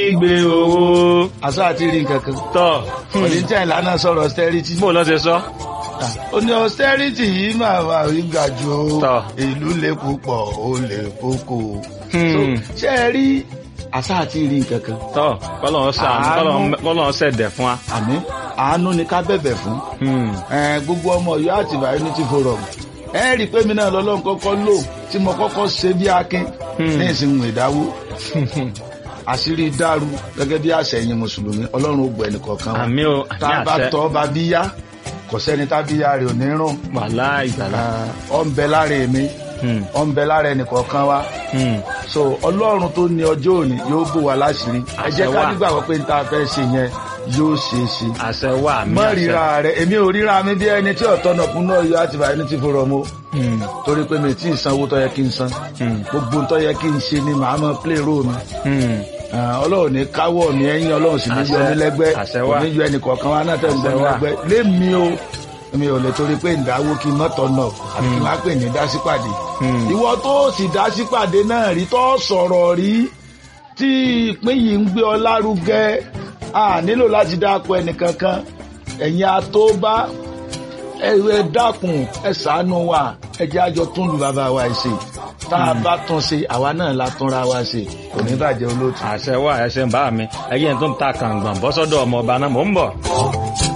gbé owó àṣà àti rí nǹkan kan tọ̀ oníjà ìlànà sọ̀rọ̀ austerity bó lọ́ ṣe sọ. ó ní austerity yìí máa wà rí ga ju o. Tọ́. ìlú lè púpọ̀ ó lè kókó Hmm. So, ṣé ẹ rí àṣà àti rí nǹkan kan tọ́ kọ́lọ́n ṣàánú Àánú. kọ́lọ́n- kọ́lọ́n ṣẹ̀dẹ̀ fún wa. àmì àánú ni ká bẹ̀bẹ̀ fún Hmm. Eh, gbogbo ọmọ Ọ̀yọ́ àtìbà unity forum ẹ rí i pé mi náà lọ́lọ́run kọ́kọ́ lò tí mo kọ́kọ́ ṣe bí akin Hmm. ní ìsìnkú ìdáwó àṣírí dàrú gẹ́gẹ́ bí àṣẹ ẹ̀yin mùsùlùmí ọlọ́run ó gbọ́ ẹnìkọ̀ọ̀kan wa àmì o tá àmì a bá àṣẹ tọ́ bá bí yá kò sẹ́ni tá bí yá rẹ̀ ò ní rùn wàhálà ìgbàlá. ọ ń bẹ lára èmi Hmm. ọ ń bẹ lára ẹnìkọ̀ọ̀kan wa Hmm. so ọlọ́run tó ní ọjọ́ òní yóò bò wá láṣìírí ẹ jẹ́ Àṣẹ ká wà. nígbàgbọ́ pé n ta fẹ́ ṣe yẹn yóò ṣeé ṣe àṣẹ wà àmì mọ àṣẹ. ríra rẹ èmi ò ríra mi bí ẹni tí ọ̀tọ̀ náà kún náà yọ àti bàyẹ̀ ní ti fòrọ̀ mo Hmm. torí pé mi tí ì sanwó tó yẹ kí n san Hmm. gbogbo tó yẹ kí n ṣe ni màá mọ play role mi Hmm. Ah, ọlọ́run ní káwọ́ mi ẹ̀yìn ọlọ́run sì ní yọ Àṣẹ- mí lẹ́gbẹ́ àṣẹ kò wà. ní yọ ẹnì kọ̀ọ̀kan wa náà tẹ̀ ń gbọ́ Àṣẹ mi wà. lẹ́gbẹ́ lémi o mi ò lè torí pé ìdáwó kí n mọ́tọ̀ náà àti kí n má pè ní dásípàdé Hmm. ìwọ tó sì dásípàdé náà rí tó sọ̀rọ̀ rí tí ìpín yìí ń gbé ọ lárugẹ a nílò láti dáko ẹnìkankan ẹ̀yin atóbá ẹ ẹ dákun ẹ ṣàánú wa ẹ jẹ́ àjọ tún lu bàbá wa ṣe tá a bá tún ṣe àwa náà la túnra wa ṣe kò ní bàjẹ́ olóòtú. àṣẹ wà ẹṣẹ ń bá mi ẹyẹ tó ń ta kàǹgbọ̀n bọ́sọ́dọ̀ ọmọ ọba náà mò ń bọ̀.